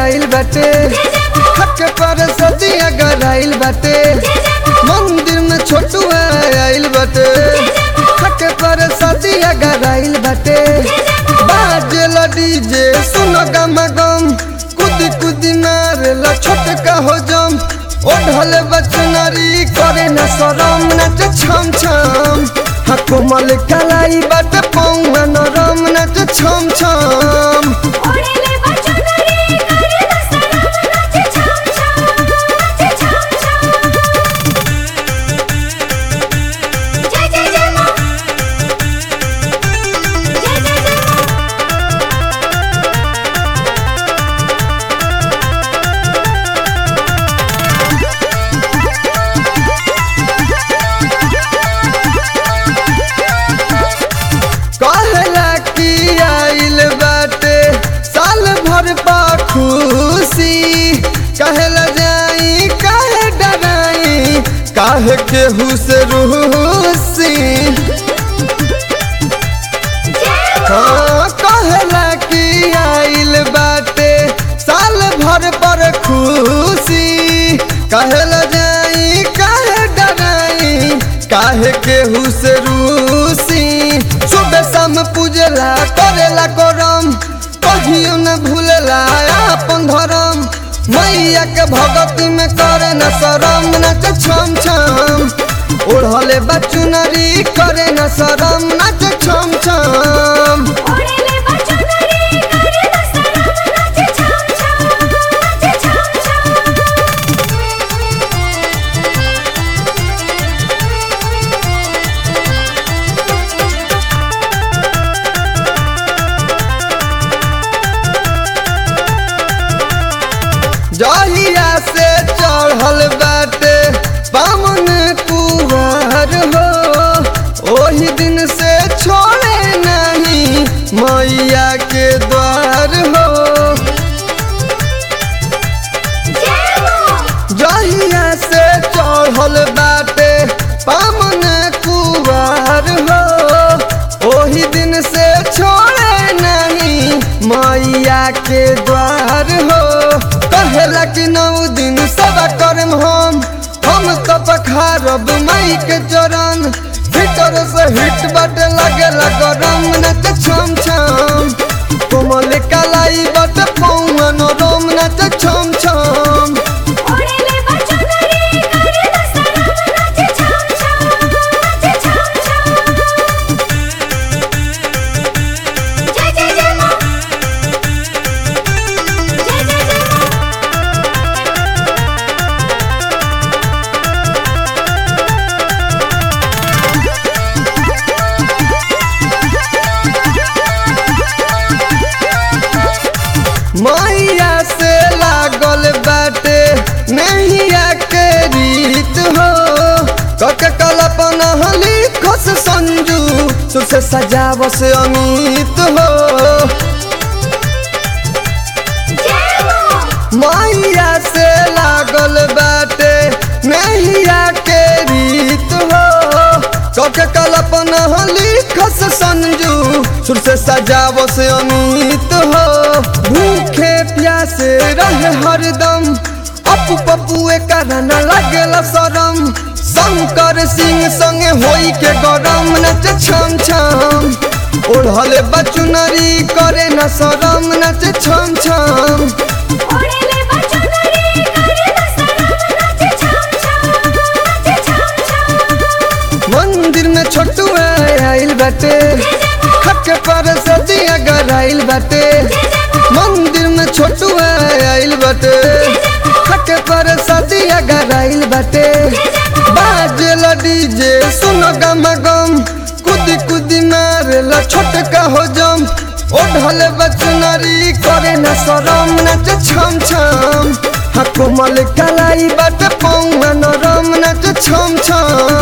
आइल बाटे हक पर सदिया गराइल बाटे मंदिर में छोटुआ आइल बाटे हक पर सदिया गराइल बाटे बाजेल डीजे सुनो गम गम कुदी कुदी मारेला छोटका हो जम ओढ़ल बचनारी करे न शरम नच छम छम हा कोमल कलाई बट पौवा नरम नच छम छम ओढ़ेले बचनरी करे न शरम नाचे छम छम नाचे छम छम जय जय जय मां जय जय जय मां कहला कि आइल बाटे साल भर पा खुशी कहला जाई काहे डराई काहे केहू से रूसी हाँ कहला कि आइल बाटे साल भर पर खुशी कहला जाई काहे डराई काहे केहू से रूसी सुबह शाम पूजला करेला करम कहियो न भूलला अपन धर्म मैया के भगती में करे न शरम नच छम छम ओढ़ले बचुनरी करे न शरम नच छम छम ओढ़ेले बचनरी करे न शरम नाचे छम छम नाचे छम छम जहिया से चढ़ल बाटे बामन कुहर हो ओही दिन से छोड़े नहीं मैया के द्वार हो जय मां जहिया से चढ़ल बाटे बामन कुहर हो ओही दिन से छोड़े नहीं मैया के द्वार हो कहेला कि नौ दिन सब करम हम हम तो पखारब मई के चरण भीतर से हिट बट लगे गरम नच छम छम कोमल कलाई बट पौन रोम नच छम छम ओढ़ेले बचनरी करे न शरम नाचे छम छम नाचे छम छम जय जय जय मां जय जय जय मां मैया से लागल बाटे नैया के रीत हो कक कल्पना लिखस संजू सुर से सजावस अमित हो जय मां मैया से लागल बाटे नैया के रीत हो कक कल्पना लिखस संजू सुर से सजावस अमित हो भूखे प्यासे रहे हरदम अपू पपुए कारण लगेला शरम शंकर सिंह संगे होई के गरम नच छम छम ओढ़ले बचुनरी करे न शरम नच छम छम ओढ़ेले बचनरी करे न शरम नाचे छम छम नाचे छम छम मंदिर में छोटुआ आइल बाटे खट पर सदिया गराइल बाटे मंदिर में छोटुआ आइल बाटे खट पर सदिया गराइल बाटे बाजेल डीजे सुनो गम गम कुदी कुदी मारेला छोटका हो जम ओढ़ल बचनरी करे न शरम नच छम छम हा कोमल कलाई बाटे पौवा नरम नच छम छम